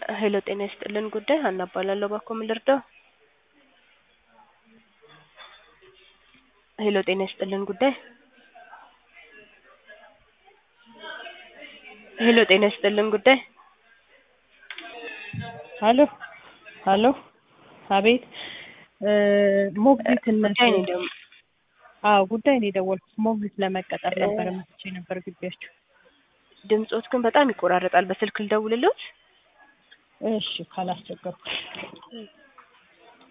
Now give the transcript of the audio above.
ሄሎ ጤና ይስጥልን ጉዳይ ሀና እባላለሁ ባክዎ ምን ልርዳው ሄሎ ጤና ይስጥልን ጉዳይ ሄሎ ጤና ይስጥልን ጉዳይ ሀሎ ሀሎ አቤት ሞግዚትነት ጉዳይ ነው ደግሞ አዎ ጉዳይ ነው የደወልኩት ሞግዚት ለመቀጠር ነበረ መጥቼ ነበር ግቢያችሁ ድምጾት ግን በጣም ይቆራረጣል በስልክ ልደውልልዎት እሺ ካላስቸገርኩ